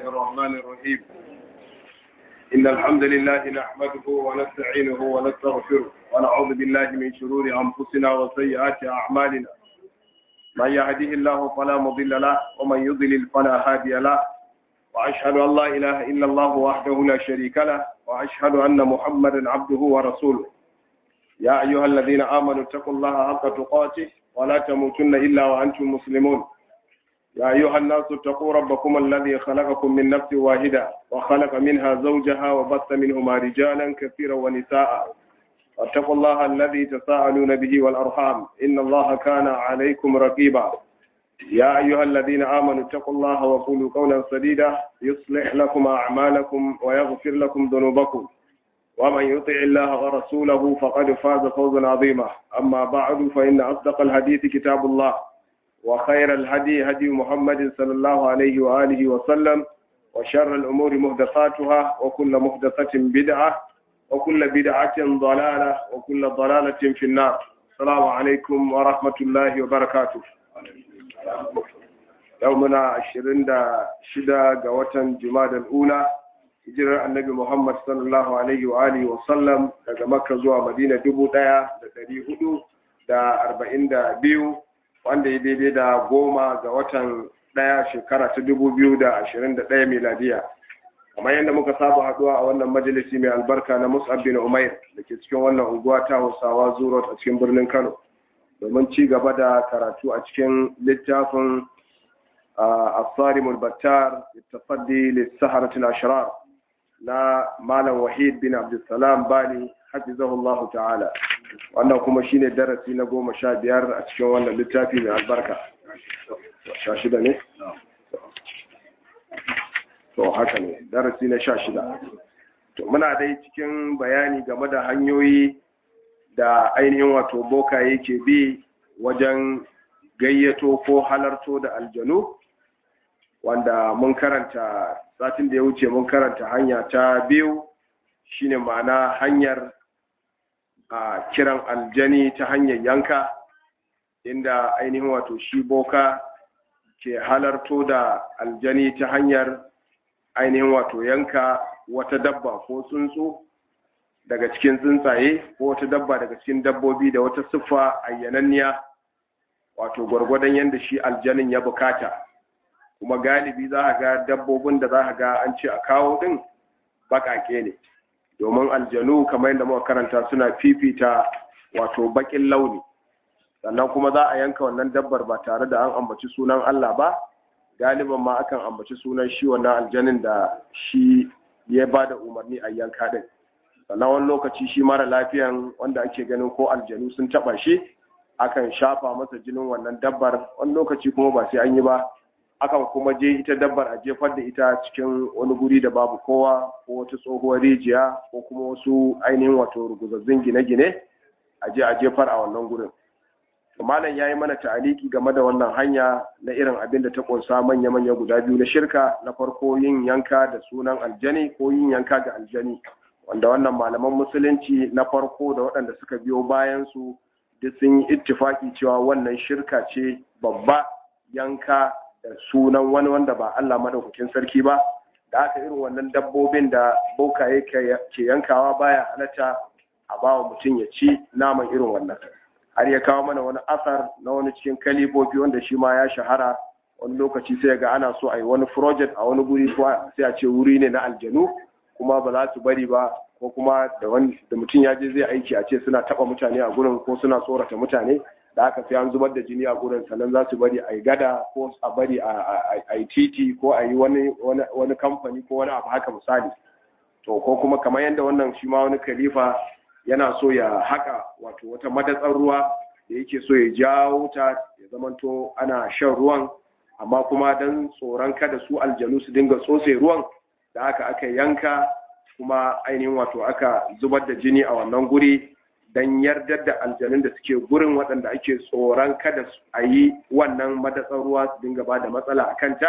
الرحمن الرحيم إن الحمد لله نحمده ونستعينه ونستغفره ونعوذ بالله من شرور أنفسنا وسيئات أعمالنا من يهده الله فلا مضل له ومن يضلل فلا هادي له وأشهد أن لا إله إلا الله وحده لا شريك له وأشهد أن محمدا عبده ورسوله يا أيها الذين آمنوا اتقوا الله حق تقاته ولا تموتن إلا وأنتم مسلمون يا أيها الناس اتقوا ربكم الذي خلقكم من نفس واحدة وخلق منها زوجها وبث منهما رجالا كثيرا ونساء واتقوا الله الذي تساءلون به والأرحام إن الله كان عليكم رقيبا يا أيها الذين آمنوا اتقوا الله وقولوا قولا سديدا يصلح لكم أعمالكم ويغفر لكم ذنوبكم ومن يطع الله ورسوله فقد فاز فوزا عظيما أما بعد فإن أصدق الحديث كتاب الله وخير الهدي هدي محمد صلى الله عليه وآله وسلم وشر الأمور محدثاتها وكل محدثة بدعة وكل بدعة ضلالة وكل ضلالة في النار السلام عليكم ورحمة الله وبركاته يومنا عشرين دا شدا قوة جماد الأولى hijirar annabi Muhammad sallallahu alaihi wa alihi wa sallam daga Makka zuwa Madina dubu ɗaya da ɗari hudu da arba'in da biyu wanda ya daidai da goma ga watan ɗaya shekara ta dubu biyu da ashirin da ɗaya miladiya kamar yadda muka saba haɗuwa a wannan majalisi mai albarka na Mus'ab bin Umair da ke cikin wannan unguwa ta Hausawa Zurot a cikin birnin Kano domin ci gaba da karatu a cikin littafin Asarimul Battar Tafaddi Lissaharatul Ashrar na Malam Wahid bin Abdulsalam Bani hafizahullahu ta'ala wannan kuma shine darasi na goma sha biyar a cikin wannan littafi mai albarka sha shida ne? to haka ne darasi na sha shida to muna dai cikin bayani game da hanyoyi da ainihin wato bokaye ke bi wajen gayyato ko halarto da aljanu wanda mun karanta satin da ya wuce mun karanta hanya ta biyu shine ma'ana hanyar a kiran aljani ta hanyar yanka inda ainihin wato shi boka ke halarto da aljani ta hanyar ainihin wato yanka wata dabba ko tsuntsu daga cikin tsuntsaye ko wata dabba daga cikin dabbobi da wata siffa ayyananniya wato gwargwadon yadda shi aljanin ya bukata kuma galibi za a ga dabbobin da za a ga an ce a kawo din bakake ne domin aljanu kamar yadda muka karanta suna fifita wato bakin launi sannan kuma za a yanka wannan dabbar ba tare da an ambaci sunan Allah ba galiban ma akan ambaci sunan shi wannan aljanin da shi ya ba da umarni a yanka din sannan wani lokaci shi mara lafiyan wanda ake ganin ko aljanu sun taba shi akan shafa masa jinin wannan dabbar wani lokaci kuma ba sai an yi ba akan kuma je ita dabbar a jefar da ita cikin wani guri da babu kowa ko wata tsohuwar rijiya ko kuma wasu ainihin wato ruguzazzun gine-gine a je a jefar a wannan gurin malam ya yi mana ta'aliki game da wannan hanya na irin abin da ta kunsa manya-manya guda biyu na shirka na farko yin yanka da sunan aljani ko yin yanka ga aljani wanda wannan malaman musulunci na farko da waɗanda suka biyo bayan su duk sun yi ittifaki cewa wannan shirka ce babba yanka da sunan wani wanda ba Allah madaukakin sarki ba da aka irin wannan dabbobin da bokaye ke yankawa baya halatta a bawa mutum ya ci naman irin wannan har ya kawo mana wani asar na wani cikin kalibobi wanda shi ma ya shahara wani lokaci sai ga ana so a yi wani project a wani guri sai a ce wuri ne na aljanu kuma ba za su bari ba ko kuma da mutum ya je zai aiki a ce suna taba mutane a gurin ko suna tsorata mutane da aka sai an zubar da jini a gurin sannan za su bari a yi gada ko a bari a yi titi ko a yi wani kamfani ko wani abu haka misali to ko kuma kamar yadda wannan shi ma wani khalifa yana so ya haka wato wata madatsar ruwa da yake so ya jawo ta ya zamanto ana shan ruwan amma kuma don tsoron kada su aljanu su dinga tsotse ruwan da aka aka yanka kuma ainihin wato aka zubar da jini a wannan guri don yardar da aljanun da suke gurin waɗanda ake tsoron kada a yi wannan madatsar ruwa su dinga ba da matsala a kanta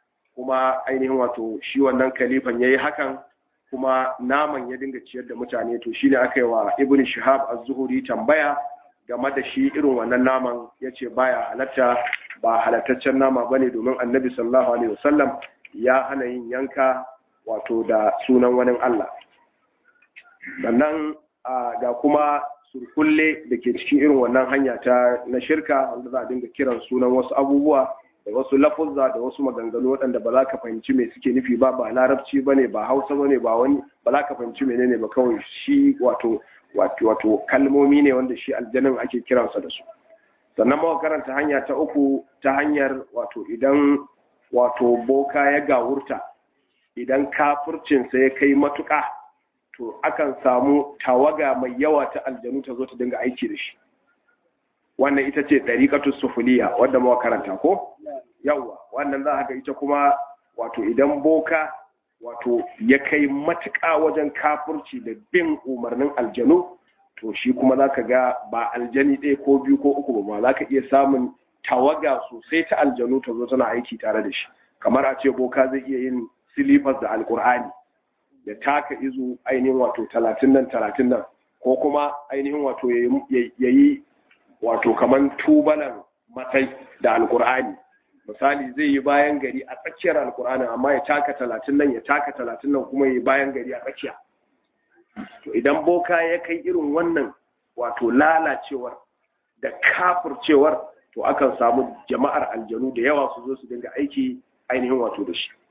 kuma ainihin wato shi wannan kalifan ya yi hakan kuma naman ya dinga ciyar da mutane to shi ne aka yi wa ibn shihab az-zuhuri tambaya game da shi irin wannan naman ya ce baya halatta ba halattaccen nama bane domin annabi sallallahu alaihi wasallam ya hana yin yanka wato da sunan wani Allah sannan ga kuma surkulle da ke cikin irin wannan hanya ta na shirka wanda za a dinga kiran sunan wasu abubuwa da wasu lafuzza da wasu maganganu waɗanda ba za ka fahimci me suke nufi ba ba larabci ba ne ba hausa ba ne ba wani ba za ka fahimci menene ba kawai shi wato wato kalmomi ne wanda shi aljanin ake kiransa da su sannan muka karanta hanya ta uku ta hanyar wato idan wato boka ya gawurta idan kafircinsa ya kai matuƙa to akan samu tawaga mai yawa ta aljanu ta zo ta dinga aiki da shi wannan ita ce ɗariƙatu sufuliya wadda muka karanta ko yawa wannan za a ga ita kuma wato idan boka wato ya kai matuƙa wajen kafirci da bin umarnin aljanu to shi kuma za ka ga ba aljani ɗaya ko biyu ko uku ba za ka iya samun tawaga sosai ta aljanu ta zo tana aiki tare da shi kamar a ce boka zai iya yin silifas da alkur'ani ya taka izu ainihin wato talatin nan talatin nan ko kuma ainihin wato ya yi wato kamar tubalan matsayi da alkur'ani misali zai yi bayan gari a tsakiyar alkur'ani amma ya taka talatin nan ya taka talatin nan kuma ya yi bayan gari a tsakiya to idan boka ya kai irin wannan wato lalacewar da kafircewar to akan samu jama'ar aljanu da yawa su zo su dinga aiki ainihin wato da shi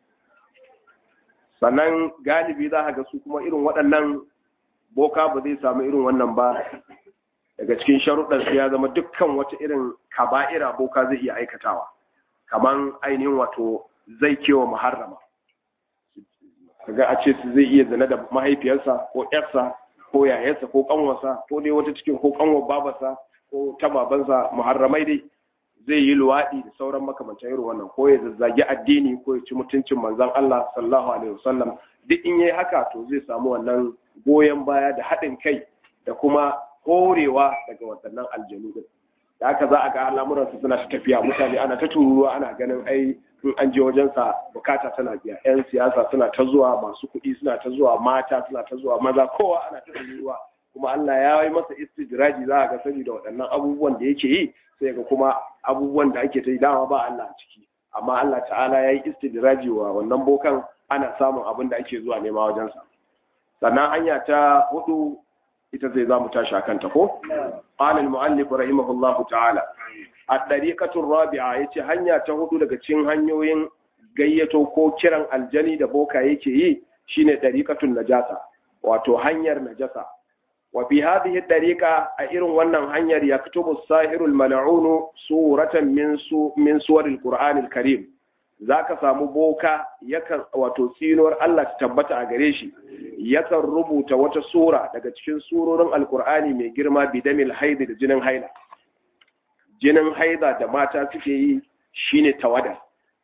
sannan galibi za a ga su kuma irin waɗannan boka ba zai samu irin wannan ba daga cikin sharuɗansu ya zama dukkan wata irin kaba'ira boka zai iya aikatawa kaman ainihin wato zai kewa muharrama kaga a ce su zai iya zina da mahaifiyarsa ko ƴarsa ko yayarsa ko kanwarsa ko dai wata cikin ko kanwar babarsa ko ta babansa muharramai dai zai yi luwaɗi da sauran makamantan irin wannan ko ya zazzagi addini ko ya ci mutuncin manzon Allah sallallahu alaihi wasallam duk in yayi haka to zai samu wannan goyon baya da haɗin kai da kuma horewa daga waɗannan aljanu din da haka za a ga al'amuransu suna ta tafiya mutane ana ta tururuwa ana ganin ai in an je wajensa bukata tana biya yan siyasa suna ta zuwa masu kuɗi suna ta zuwa mata suna ta zuwa maza kowa ana ta tururuwa kuma Allah ya yi masa istidraji za a ga saboda waɗannan abubuwan da yake yi sai ga kuma abubuwan da ake ta yi dama ba Allah a ciki amma Allah ta'ala ya yi istidraji wa wannan bokan ana samun abin da ake zuwa nema wajensa sannan hanya ta hudu ita zai za mu tashi a kanta ko? قال المؤلف رحمه الله تعالى الطريقة الرابعة yace hanya ta hudu daga cikin hanyoyin gayyato ko kiran aljani da boka yake yi shine tariqatun najasa wato hanyar najasa wa fi hadhihi tariqa a irin wannan hanyar yaktubu sahirul mal'un suratan min su min suwaril qur'anil karim zaka samu boka yakan wato tsinuwar Allah ta tabbata a gare shi yakan rubuta wata sura daga cikin surorin alkur'ani mai girma bidamil haidi da jinin haila jinin haida da mata suke yi shine tawada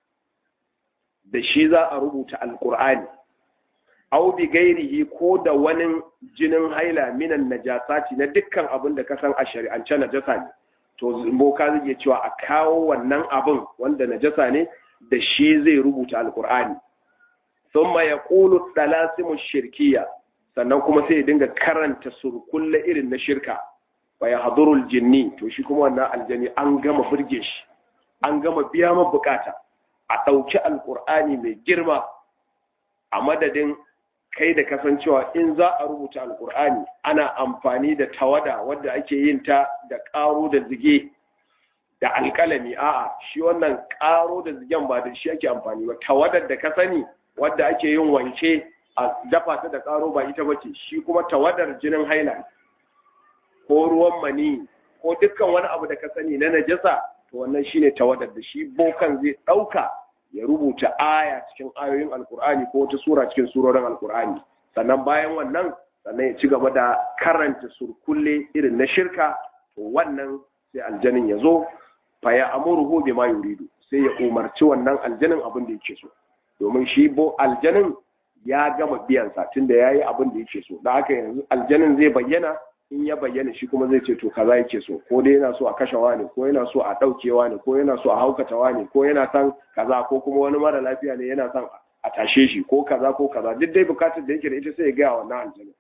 da shi za a rubuta alkur'ani au bi gairihi ko da wani jinin haila minan najasati na dukkan abin da ka san a shari'ance najasa ne to boka zai iya cewa a kawo wannan abin wanda najasa ne da shi zai rubuta alkur'ani ثم يقول الطلاسم الشركية sannan kuma sai ya dinga karanta surkulle irin na shirka wa ya hadurul jinni to shi kuma wannan aljani an gama burge shi an gama biya ma bukata a ɗauki alkur'ani mai girma a madadin kai da kasancewa in za a rubuta alkur'ani ana amfani da tawada wadda ake yin ta da ƙaro da zige da alƙalami a'a shi wannan ƙaro da zigen ba da shi ake amfani ba tawadar da ka sani wadda ake yin wanke a dafa ta da karo ba ita bace shi kuma tawadar jinin haila ko ruwan mani ko dukkan wani abu da ka sani na najasa to wannan shine tawadar da shi bokan zai dauka ya rubuta aya cikin ayoyin alkur'ani ko wata sura cikin surorin alkur'ani sannan bayan wannan sannan ya ci gaba da karanta surkulle irin na shirka to wannan sai aljanin ya zo fa ya amuruhu bima yuridu sai ya umarci wannan aljanin abin da yake so domin shi bo aljanin ya gama biyansa tunda ya yi abin da yake so da haka yanzu aljanin zai bayyana in ya bayyana shi kuma zai ce to kaza yake so ko dai yana so a kashe wani ko yana so a ɗauke wani ko yana so a haukata wani ko yana son kaza ko kuma wani mara lafiya ne yana son a tashe shi ko kaza ko kaza duk dai bukatar da yake da ita sai ya gaya wannan aljanin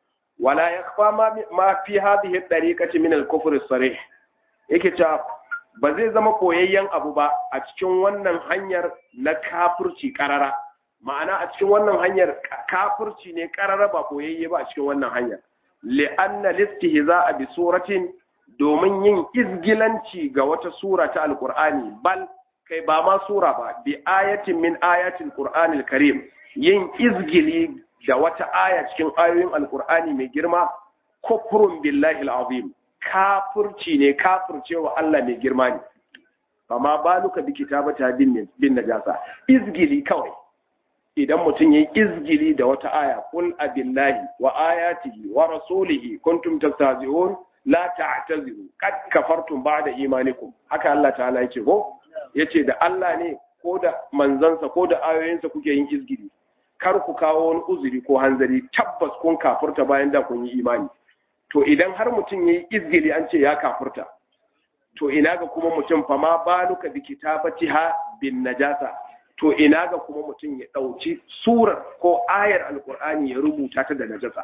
wala yakfa ma fi hadhihi at-tariqati min al-kufr as-sarih yake ta ba zai zama koyayyen abu ba a cikin wannan hanyar na kafirci karara ma'ana a cikin wannan hanyar kafirci ne karara ba koyayye ba a cikin wannan hanyar li'anna listihza'a bi suratin domin yin izgilanci ga wata sura ta alqur'ani bal kai ba ma sura ba bi ayatin min ayatil qur'anil karim yin izgili da wata aya cikin ayoyin alqur'ani mai girma kufrun billahi alazim kafirci ne kafircewa Allah mai girma ne amma baluka bi kitabata bin bin najasa izgili kawai idan mutum yayi izgili da wata aya qul abillahi wa ayatihi wa rasulihi kuntum tastahzi'un la ta'taziru qad kafartum ba'da imanikum haka Allah ta'ala yake ko yace da Allah ne ko da manzansa ko da ayoyinsa kuke yin izgili kar ku kawo wani uzuri ko hanzari tabbas kun kafurta bayan da kun yi imani to idan har mutum yayi izgili an ce ya kafurta to ina ga kuma mutum fa ma baluka bi kitabatiha bin najasa to ina ga kuma mutum ya dauki surar ko ayar alqur'ani ya rubuta ta da najasa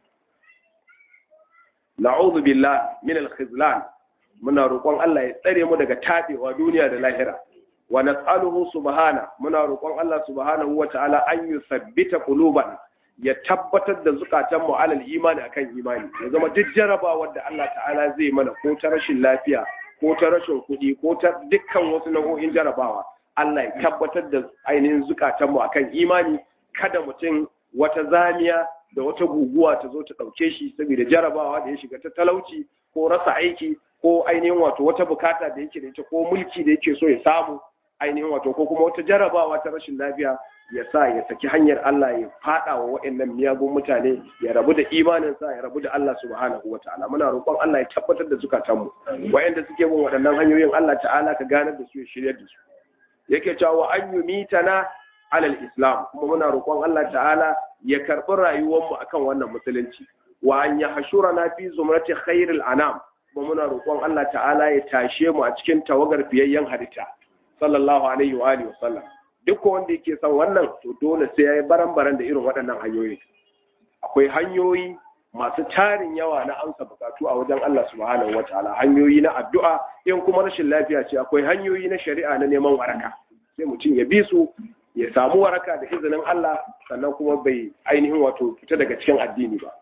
na'udhu billah min al-khizlan muna roƙon Allah ya tsare mu daga tabewa duniya da lahira wa nas'aluhu subhana muna roƙon Allah subhanahu wa ta'ala an yusabbita qulubana ya tabbatar da zukatan mu alal imani akan imani ya zama duk jarabawar da Allah ta'ala zai mana ko ta rashin lafiya ko ta rashin kuɗi ko ta dukkan wasu nau'o'in jarabawa Allah ya tabbatar da ainihin zukatan mu akan imani kada mutum wata zamiya da wata guguwa ta zo ta ɗauke shi saboda jarabawa da ya shiga ta talauci ko rasa aiki ko ainihin wato wata bukata da yake da ita ko mulki da yake so ya samu ainihin wato ko kuma wata jarabawa ta rashin lafiya ya sa ya saki hanyar Allah ya fada wa waɗannan miyagun mutane ya rabu da imanin sa ya rabu da Allah subhanahu wa ta'ala muna roƙon Allah ya tabbatar da zukatan mu wayanda suke bin waɗannan hanyoyin Allah ta'ala ka ganar da su ya shiryar da su yake cewa wa an yumitana alal islam kuma muna roƙon Allah ta'ala ya karɓi rayuwar mu akan wannan musulunci wa an yahshurana fi zumrati khairil anam kuma muna roƙon Allah ta'ala ya tashe mu a cikin tawagar fiyayyen halitta sallallahu alaihi wa alihi wasallam duk wanda yake son wannan to dole sai yayi baran-baran da irin waɗannan hanyoyi akwai hanyoyi masu tarin yawa na amsa bukatu a wajen Allah subhanahu wataala hanyoyi na addu'a in kuma rashin lafiya ce akwai hanyoyi na shari'a na neman waraka sai mutum ya bi su ya samu waraka da izinin Allah sannan kuma bai ainihin wato fita daga cikin addini ba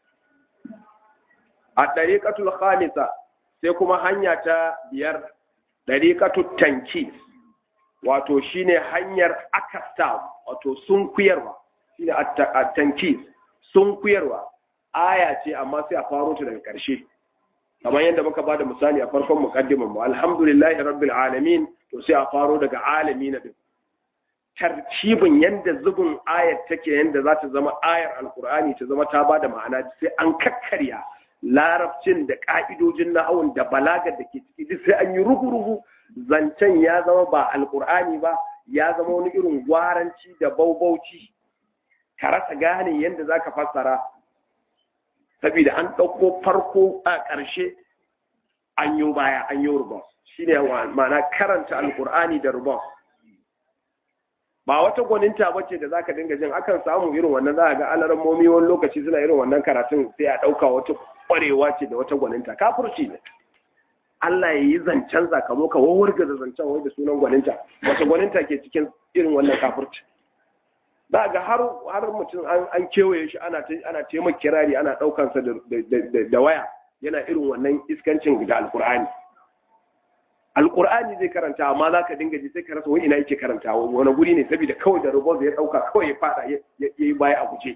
a ɗariƙatul khamisa sai kuma hanya ta biyar ɗariƙatul tanki wato shine hanyar akasta wato sunkuyarwa shine a tanki sunkuyarwa aya ce amma sai a faro ta daga ƙarshe kamar yadda muka bada misali a farkon muqaddimin mu alhamdulillahi rabbil alamin to sai a faro daga alamin din tartibin yanda zubin ayar take yanda za ta zama ayar alkur'ani ta zama ta bada ma'ana sai an kakkarya larabcin da ka'idojin nahawun da balagar da ke ciki duk sai an yi rugu-rugu zancen ya zama ba alkur'ani ba ya zama wani irin gwaranci da baubauci ka rasa gane yadda za ka fassara saboda an ɗauko farko a ƙarshe an yi baya an yi rubos shi ne ma'ana karanta alkur'ani da rubos ba wata gwaninta ba ce da za ka dinga jin akan samu irin wannan za a ga alarammomi wani lokaci suna irin wannan karatun sai a ɗauka wata ƙwarewa ce da wata gwaninta kafurci ne Allah ya yi zancen zakamo ka wawarga da zancen wai da sunan gwaninta wata gwaninta ke cikin irin wannan kafurci za ga har har mutum an kewaye shi ana ana taimaka kirari ana ɗaukansa da waya yana irin wannan iskancin da alkur'ani alkur'ani zai karanta amma za ka dinga ji sai ka rasa wani ina yake karanta wani guri ne saboda kawai da rubon ya dauka kawai ya fada ya yi baya a guje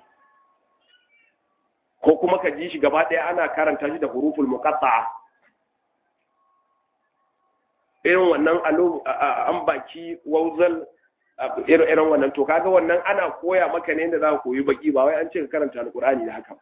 ko kuma ka ji shi gaba ɗaya ana karanta shi da huruful muqatta'a irin wannan alo an baki wauzal irin wannan to kaga wannan ana koya maka ne da za ka koyi baki ba wai an ce ka karanta alkur'ani da haka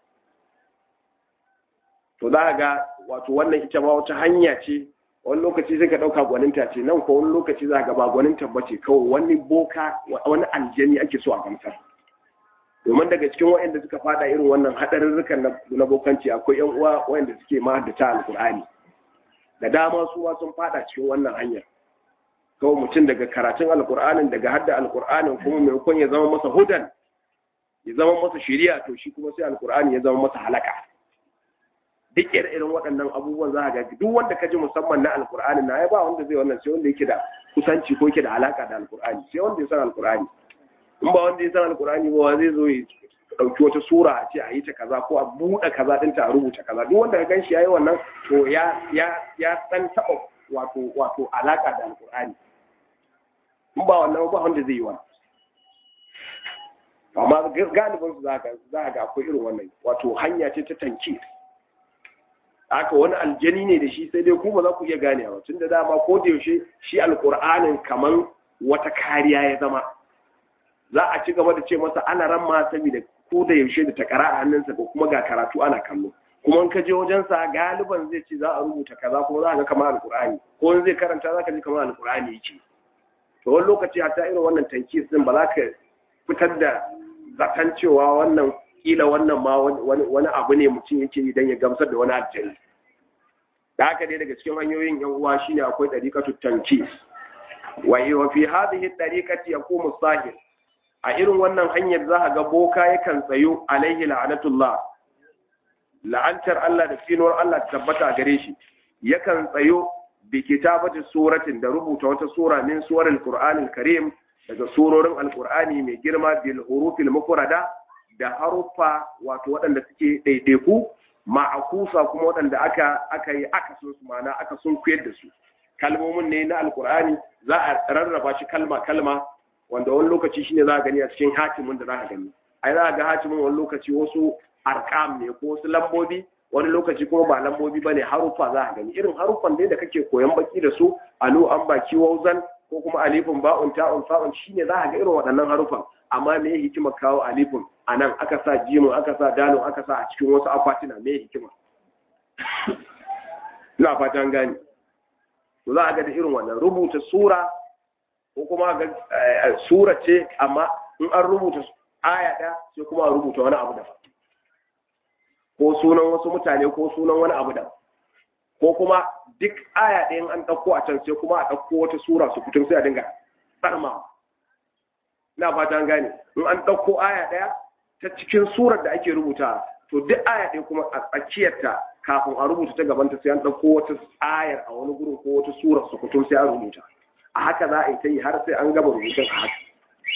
to za ga wato wannan ita ma wata hanya ce wani lokaci sai ka ɗauka gwaninta ce nan ko wani lokaci za ga ba gwaninta ba ce kawai wani boka wani aljani ake so a gamsar domin daga cikin waɗanda suka fada irin wannan haɗarurrukan na bokanci akwai yan uwa waɗanda suke ma da ta alkur'ani da dama su sun fada cikin wannan hanyar kawai mutum daga karatun alkur'anin daga hadda alkur'anin kuma maimakon ya zama masa hudan ya zama masa shiriya to shi kuma sai alkur'ani ya zama masa halaka duk irin waɗannan abubuwan za ga duk wanda ka ji musamman na alkur'ani na ya ba wanda zai wannan sai wanda yake da kusanci ko yake da alaka da alkur'ani sai wanda ya san alkur'ani in ba wanda ya san alkur'ani ba zai zo ya ɗauki wata sura a ce a yi ta kaza ko a buɗe kaza ɗinta a rubuta kaza duk wanda ka gan shi ya yi wannan to ya ya ya san taɓa wato wato alaka da alkur'ani in ba wannan ba wanda zai yi wannan amma galibin su za ga akwai irin wannan wato hanya ce ta tanki haka wani aljani ne da shi sai dai kuma za ku iya gane ba tun da dama ko da yaushe shi alkur'anin kaman wata kariya ya zama za a ci gaba da ce masa ana ran ma saboda ko da yaushe da takara a hannunsa ko kuma ga karatu ana kallo kuma in ka je wajensa galiban zai ce za a rubuta kaza kuma za a ga kamar alkur'ani ko in zai karanta za ka ji kamar alkur'ani yake to wani lokaci hatta irin wannan tankis din ba za ka fitar da zaton cewa wannan kila wannan ma wani abu ne mutum yake yi don ya gamsar da wani aljani da haka dai daga cikin hanyoyin yan uwa shine akwai dariqatu tankis wa wa fi hadhihi dariqati yaqumu sahir a irin wannan hanyar za ga boka yakan tsayo alaihi la'anatullah la'antar Allah da tsinuwar Allah tabbata gare shi yakan tsayo bi kitabati suratin da rubuta wata sura min suwaril qur'anil karim daga surorin alqur'ani mai girma bil hurufil mufrada da haruffa wato waɗanda suke ɗaiɗaiku ma'akusa kuma waɗanda aka aka yi aka sun su mana aka sun kuyar da su kalmomin ne na alqur'ani za a rarraba shi kalma kalma wanda wani lokaci shine za a gani a cikin hatimin da za a gani ai za a ga hatimin wani lokaci wasu arkam ne ko wasu lambobi wani lokaci kuma ba lambobi ba ne haruffa za a gani irin haruffan dai da kake koyan baki da su alu an baki wauzan ko kuma alifin ba'un ta'un fa'un shine za a ga irin waɗannan haruffan amma me hikima kawo alifin a nan aka sa jimin aka sa dalon aka sa a cikin wasu akwatina me hikima ina fatan gani to za a ga da irin wannan rubuta sura ko kuma ga sura ce amma in an rubuta aya ɗaya sai kuma a rubuta wani abu daban ko sunan wasu mutane ko sunan wani abu daban ko kuma duk aya ɗayan an ɗauko a can sai kuma a ɗauko wata sura su fitin sai a dinga tsarmawa ina fata an gane in an ɗauko aya ɗaya ta cikin surar da ake rubuta to duk aya ɗaya kuma a tsakiyarta kafin a rubuta ta gabanta sai an ɗauko wata ayar a wani gurin ko wata surar su fitin sai an rubuta a haka za a yi ta yi har sai an gaba rubutun a haka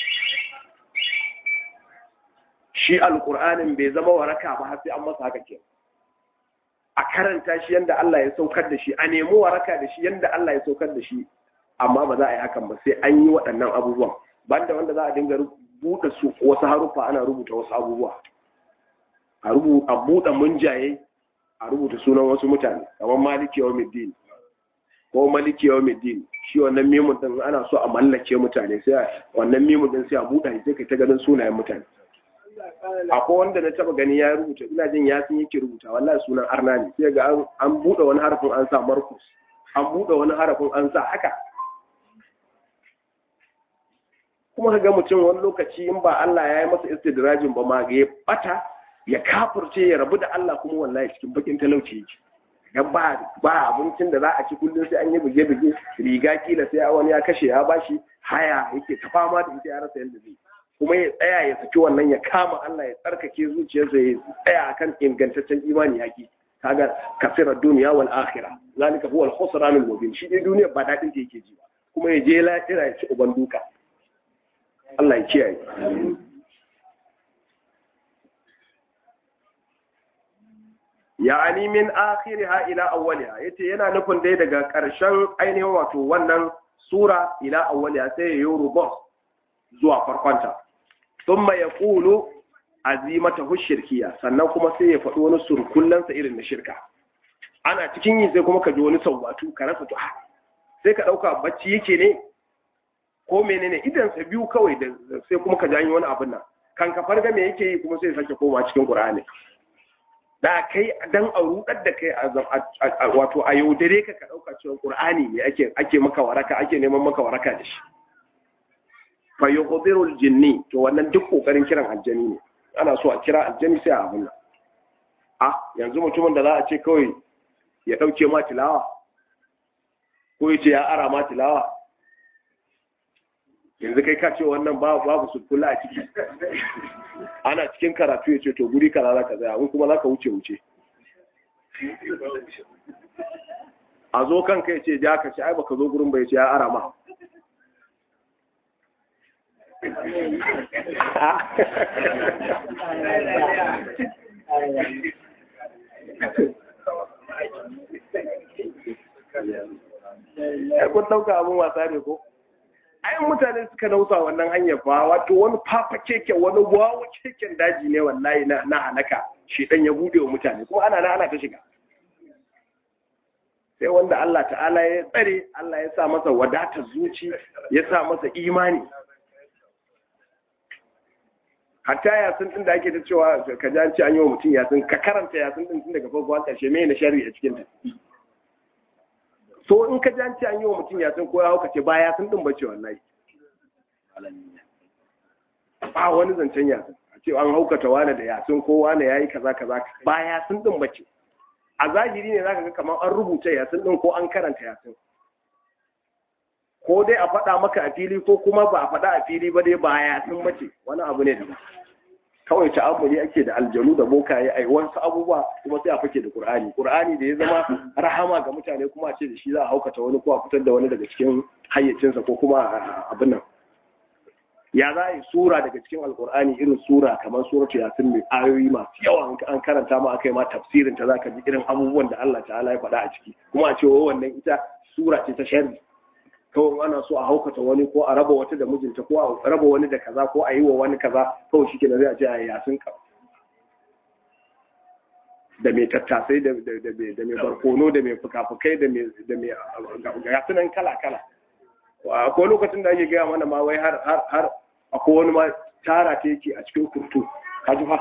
shi alƙur'anin bai zama waraka ba har sai an masa haka ke a karanta shi yadda Allah ya saukar da shi a nemi waraka da shi yadda Allah ya saukar da shi amma ba za a yi hakan ba sai an yi waɗannan abubuwan banda wanda za a dinga buɗe su wasu haruffa ana rubuta wasu abubuwa a rubuta buɗe munjaye a rubuta sunan wasu mutane kamar maliki yawmiddin ko maliki yawmiddin shi wannan mimun din ana so a mallake mutane sai wannan mimun din sai a buɗe sai kai ta ganin sunayen mutane akwai wanda na taba gani ya rubuta ina jin yasin yake rubuta wallahi sunan arna ne sai ga an buɗe wani harafin an sa markus an buɗe wani harafin an sa haka kuma ka ga mutum wani lokaci in ba Allah ya yi masa istidrajin ba ma ga ya bata ya kafurce ya rabu da Allah kuma wallahi cikin bakin talauci yake ga ba ba abincin da za a ci kullum sai an yi buge buge riga kila sai wani ya kashe ya bashi haya yake ta fama da ita ya rasa yadda zai kuma ya tsaya ya saki wannan ya kama Allah ya tsarkake zuciyarsa ya tsaya akan ingantaccen imani yaki kaga kasira duniya wal akhirah zalika huwa al khusran al mubin shi dai duniya ba dadin ta yake ji ba kuma ya je lahira ya ci uban duka Allah ya kiyaye ya'ani min akhiriha ila awwaliha yace yana nufin dai daga karshen ainihin wato wannan sura ila awwaliha sai ya yi rubus zuwa farkonta thumma yaqulu azimatahu shirkiya sannan kuma sai ya faɗi wani surkullansa irin na shirka ana cikin yi sai kuma ka ji wani sauwatu ka rasa to sai ka ɗauka bacci yake ne ko menene idan sa biyu kawai da sai kuma ka janyi wani abin nan kan ka farga me yake yi kuma sai sake koma cikin qur'ani da kai dan a rudar da kai wato a yaudare ka ka ɗauka cewa qur'ani ne ake ake maka waraka ake neman maka waraka da shi fa yukhbiru jinni to wannan duk kokarin kiran aljani ne ana so a kira aljani sai a abin nan a yanzu mutumin da za a ce kawai ya ɗauke ma tilawa ko ya ce ya ara ma tilawa yanzu kai ka ce wannan babu su kula a ciki ana cikin karatu ya ce to guri kaza za ka zaya in kuma za ka wuce wuce a zo kanka ya ce ja ka ce ai baka zo gurin bai ce ya ara ma ai kun dauka abin wasa ne ko ai mutane suka nausa wannan hanyar fa wato wani fafa keke wani wawa keken daji ne wallahi na na halaka shi dan ya bude wa mutane kuma ana na ana ta shiga sai wanda Allah ta'ala ya tsare Allah ya sa masa wadatar zuci ya sa masa imani hatta yasin din da ake ta cewa ka ji an ce an yi wa mutum yasin ka karanta yasin din tun daga farko har ƙarshe me na shari'a cikin ta so in ka ji an ce an yi wa mutum yasin ko ya hauka ce ba yasin din bace wallahi ba wani zancen yasin a ce an haukata wani da yasin ko wani yayi kaza kaza ba yasin din bace a zahiri ne zaka ga kamar an rubuta yasin din ko an karanta yasin ko dai a faɗa maka a fili ko kuma ba a faɗa a fili ba dai ba yasin bace wani abu ne da kawai ta'ammuli ake da aljanu da bokaye ai wasu abubuwa kuma sai a fake da qur'ani qur'ani da ya zama rahama ga mutane kuma a ce da shi za a haukata wani ko a fitar da wani daga cikin hayyacinsa ko kuma abin nan ya za a yi sura daga cikin alkur'ani irin sura kamar suratu yasin mai ayoyi masu yawa an karanta ma aka yi ma tafsirin ta zaka ji irin abubuwan da Allah ta'ala ya faɗa a ciki kuma a ce wannan ita sura ce ta sharri kawai ana so a haukata wani ko a raba wata da mijinta ko a raba wani da kaza ko a yi wa wani kaza kawai shi ke zai a ce a yasin ka da mai tattasai da mai barkono da mai fuka-fukai da mai gasunan kala-kala akwai lokacin da ake gaya mana ma wai har har akwai wani ma tara ta yake a cikin kurtu kajuha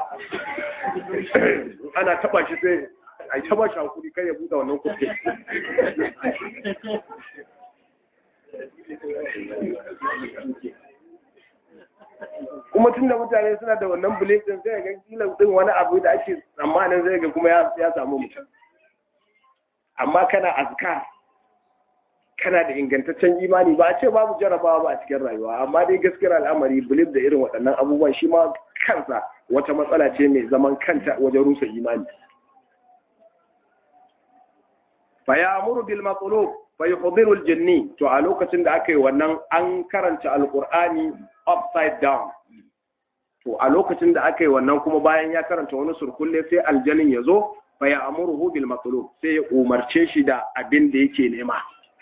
ana taba shi sai a taba shi hankuri kai ya buɗe wannan kurtu kuma tun da mutane suna da wannan belief din sai ga kila din wani abu da ake tsammanin zai ga kuma ya samu mutum amma kana azkar kana da ingantaccen imani ba a ce babu jarabawa ba a cikin rayuwa amma dai gaskiyar al'amari belief da irin waɗannan abubuwan shi ma kansa wata matsala ce mai zaman kanta wajen rusa imani fa ya'muru bil maqlub fa yuhdiru al jinni to a lokacin da aka yi wannan an karanta alqur'ani upside down to a lokacin da aka yi wannan kuma bayan ya karanta wani surkulle sai aljanin ya zo fa ya'muruhu bil maqlub sai ya umarce shi da abin da yake nema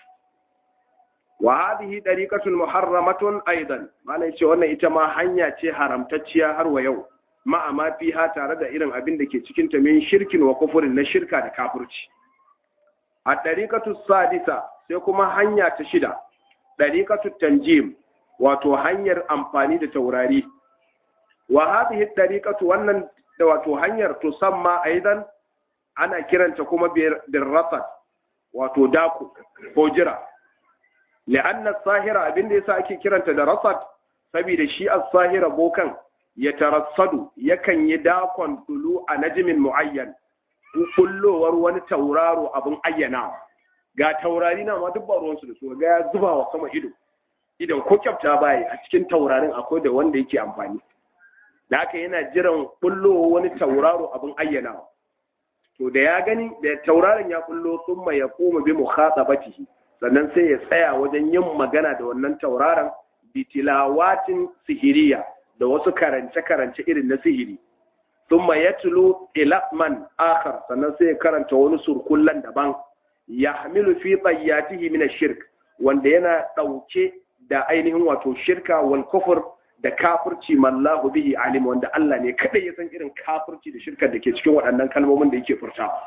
wa hadhihi dariqatun muharramatun aidan malai ce wannan ita ma hanya ce haramtacciya har wa yau ma amma fiha tare da irin abin da ke cikin ta min shirkin wa kufurin na shirka da kafirci a dariqatu sadisa sai kuma hanya ta shida dariqatu tanjim wato hanyar amfani da taurari wa hadhihi dariqatu wannan da wato hanyar tusamma aidan ana kiranta kuma birrasat wato daku ko jira لأن الساهرة abin da yasa ake kiranta da rasad saboda shi as-sahira bokan ya tarassadu yakan yi dakon dulu a najmin muayyan kullowar wani tauraro abin ayyanawa ga taurari na ma duk ba ruwansu da su ga ya zuba wa sama ido idan ko kyafta baya a cikin taurarin akwai da wanda yake amfani da haka yana jiran kullowar wani tauraro abin ayyanawa to da ya gani da tauraron ya kullo thumma yaqumu bi mukhatabatihi sannan sai ya tsaya wajen yin magana da wannan tauraron bitilawatin sihiriya da wasu karance-karance irin na sihiri thumma yatlu ila man akhar sannan sai ya karanta wani surkullan daban yahmilu fi tayyatihi min ash-shirk wanda yana dauke da ainihin wato shirka wal kufur da kafirci mallahu bihi alim wanda Allah ne kada ya san irin kafirci da shirkar da ke cikin waɗannan kalmomin da yake furtawa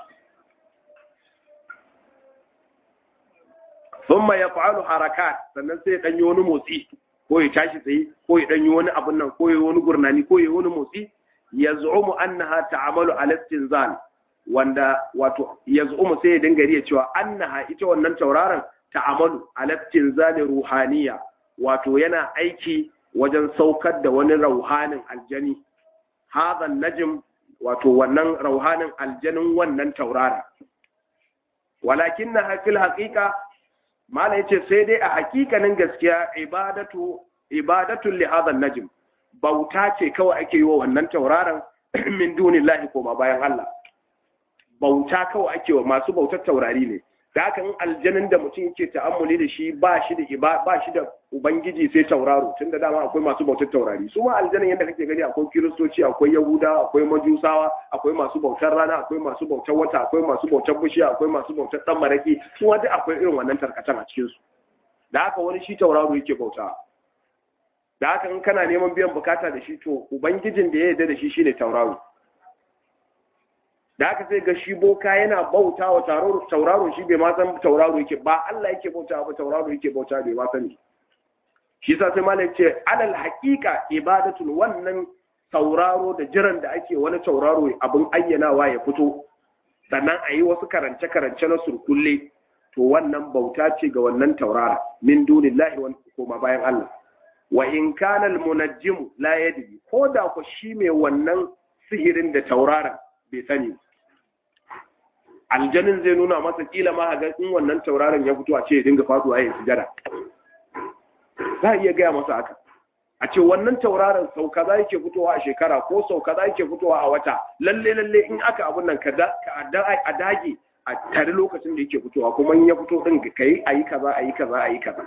thumma yaf'alu harakat sannan sai ya danyi wani motsi ko ya tashi tsaye ko ya danyi wani abun nan ko ya wani gurnani ko ya wani motsi yaz'umu annaha ta'amalu ala istinzal wanda wato yaz'umu sai ya dinga riya cewa annaha ita wannan tauraron ta'amalu ala istinzal ruhaniya wato yana aiki wajen saukar da wani rauhanin aljani hadan najm wato wannan rauhanin aljanin wannan taurara walakin na fil haqiqa mala yace sai dai a hakikanin gaskiya ibadatu ibadatu li hadan najm bauta ce kawai ake yi wa wannan tauraron min dunillahi ko ba bayan Allah bauta kawai ake wa masu bautar taurari ne da haka in aljanin da mutum yake ta'ammuli da shi ba shi da iba ba shi da ubangiji sai tauraro tunda dama akwai masu bautar taurari su ma aljanin yadda kake gani akwai kiristoci akwai yahuda akwai majusawa akwai masu bautar rana akwai masu bautar wata akwai masu bautar bishiya akwai masu bautar dan maraki su ma duk akwai irin wannan tarkatan a cikin su da haka wani shi tauraro yake bauta da haka in kana neman biyan bukata da shi to ubangijin da ya yarda da shi shine tauraro da haka sai ga shi boka yana bauta wa tauraro shi bai ma san tauraro yake ba Allah yake bauta ba tauraro yake bauta bai ma sani shi yasa sai malai ce alal haqiqa ibadatun wannan tauraro da jiran da ake wani tauraro abin ayyanawa ya fito sannan a yi wasu karance karance na surkulle to wannan bauta ce ga wannan taurara min dunillahi wa koma bayan Allah wa in kana al munajjim la yadri ko da ku shi mai wannan sihirin da tauraron bai sani aljanin zai nuna masa kila ma ga in wannan tauraron ya fito a ce ya dinga faduwa ya sujada za a iya gaya masa haka a ce wannan tauraron sau kaza yake fitowa a shekara ko sau kaza yake fitowa a wata lalle lalle in aka abun nan ka a dage a tare lokacin da yake fitowa kuma in ya fito din ka yi ayi kaza ayi kaza ayi kaza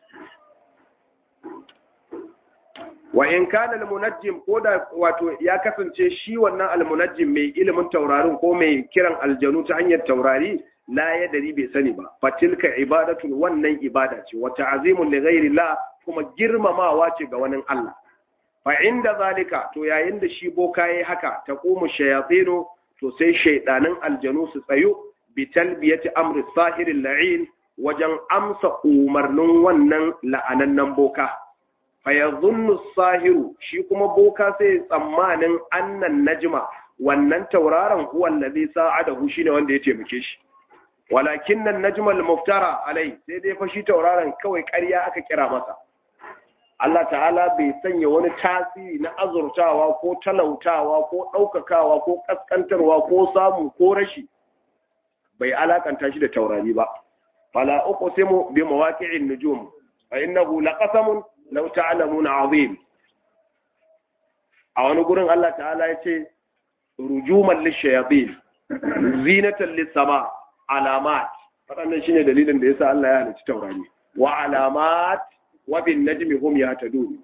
wa in kana almunajjim ko da wato ya kasance shi wannan almunajjim mai ilimin taurarin ko mai kiran aljanu ta hanyar taurari la ya dari bai sani ba fatilka ibadatun wannan ibada ce wa ta'zimun li ghairi la kuma girmamawa ce ga wani Allah fa inda zalika to yayin da shi boka yayi haka taqumu shayatinu to sai shaydanin aljanu su tsayo bi talbiyati amri sahiril la'in wajen amsa umarnin wannan la'anannan boka fayazunnu sahiru shi kuma boka sai tsammanin annan najma wannan tauraron huwa allazi sa'adahu shine wanda ya taimake shi walakin nan najma al-muftara alai sai dai fa shi tauraron kawai ƙarya aka kira masa Allah ta'ala bai sanya wani tasiri na azurtawa ko talautawa ko ɗaukakawa ko ƙasƙantarwa ko samu ko rashi bai alakanta shi da taurari ba fala uqsimu bi mawaqi'in nujum fa innahu laqasamun law ta'lamuna azim a wani gurin Allah ta'ala ya ce rujuman lishayatin zinatan lis-sama alamat waɗannan shine dalilin da yasa Allah ya halicci taurari wa alamat wa bin najmi hum yahtadun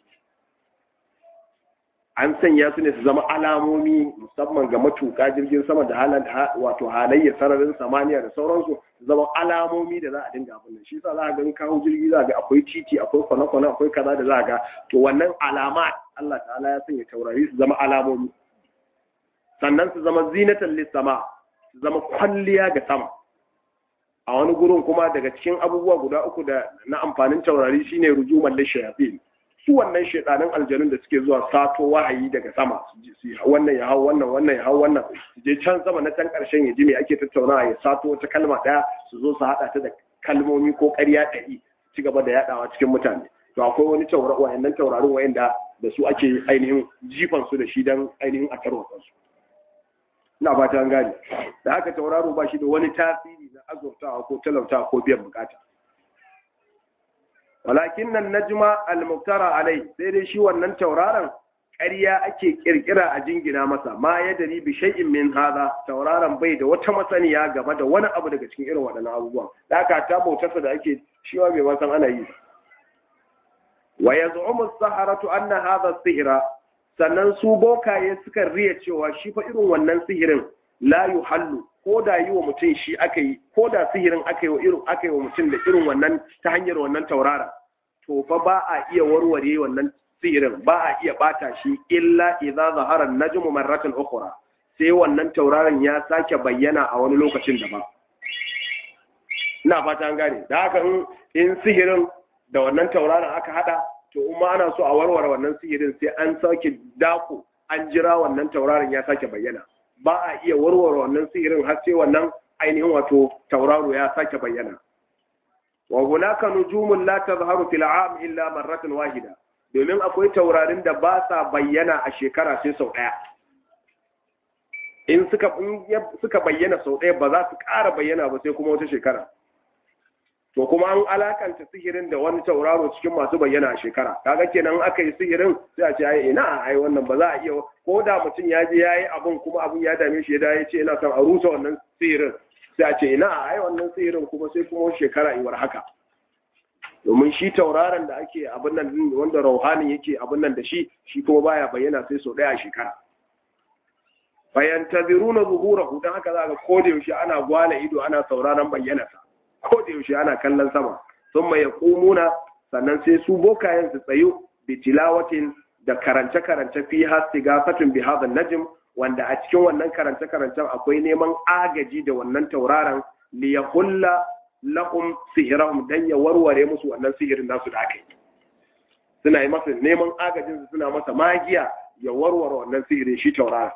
an sanya su ne su zama alamomi musamman ga matuƙa jirgin sama da halan wato halayyar sararin samaniya da sauransu su zama alamomi da za a dinga abin nan shi yasa za a ga kawo jirgi za a ga akwai titi akwai kwana-kwana akwai kaza da za a ga to wannan alama Allah ta'ala ya sanya taurari su zama alamomi sannan su zama zinatan lissama su zama kwalliya ga sama a wani gurin kuma daga cikin abubuwa guda uku da na amfanin taurari shine rujuman lishayatin su wannan shaidanin aljanun da suke zuwa sato wahayi daga sama su wannan ya hau wannan wannan ya hau wannan su je can sama na can karshen ya ji me ake tattaunawa ya sato wata kalma daya su zo su hada ta da kalmomi ko ƙarya ɗari ci gaba da yadawa cikin mutane to akwai wani tauraro wayannan taurarin wayanda da su ake ainihin jifan su da shi dan ainihin a tarwatsa su ina ba ta gane da haka tauraro ba shi da wani tasiri na azurtawa ko talautawa ko biyan bukata walakin nan najma al-muftara alai sai dai shi wannan tauraron ƙarya ake kirkira a jingina masa ma ya dari bi shay'in min hada tauraron bai da wata masaniya game da wani abu daga cikin irin waɗannan abubuwan da aka ta bautarsa da ake shi bai ma san ana yi wa yaz'umu as-saharatu anna hadha sihra sannan su bokaye suka riya cewa shi fa irin wannan sihirin la yuhallu ko da yi wa mutum shi aka yi ko da sihirin aka yi wa irin aka yi wa mutum da irin wannan ta hanyar wannan taurara to fa ba a iya warware wannan sihirin ba a iya bata shi illa idza zahara najmu marratan ukhra sai wannan tauraron ya sake bayyana a wani lokacin daban ina fata an gane da haka in sihirin da wannan tauraron aka hada to in ma ana so a warware wannan sihirin sai an sake dako an jira wannan tauraron ya sake bayyana ba a iya warware wannan sihirin har sai wannan ainihin wato tauraro ya sake bayyana wa hunaka nujumun la tazharu fil am illa marratan wahida domin akwai taurarin da ba sa bayyana a shekara sai sau daya in suka suka bayyana sau daya ba za su ƙara bayyana ba sai kuma wata shekara to kuma an alakanta sihirin da wani tauraro cikin masu bayyana a shekara kaga kenan aka yi sihirin sai a ce ai ina ai wannan ba za a iya ko da mutum ya je yayi abun kuma abun ya dame shi ya ya ce ina son a rusa wannan sihirin sai a ce ina ai wannan sihirin kuma sai kuma shekara iwar haka domin shi tauraron da ake abin nan wanda rauhanin yake abin nan da shi shi kuma baya bayyana sai sau daya a shekara fayantaziruna zuhurahu dan haka zaka ko da yaushe ana gwala ido ana sauraron bayyanarsa ko da yaushe ana kallon sama sun mai kumuna sannan sai su bokayen su tsayo bi tilawatin da karance karance fi hastigafatun bi hadha najm wanda a cikin wannan karance karancen akwai neman agaji da wannan tauraron li yahulla lahum sihrahum dan ya warware musu wannan sihirin nasu da aka yi suna yi masa neman agajin su suna masa magiya ya warware wannan sihirin shi tauraron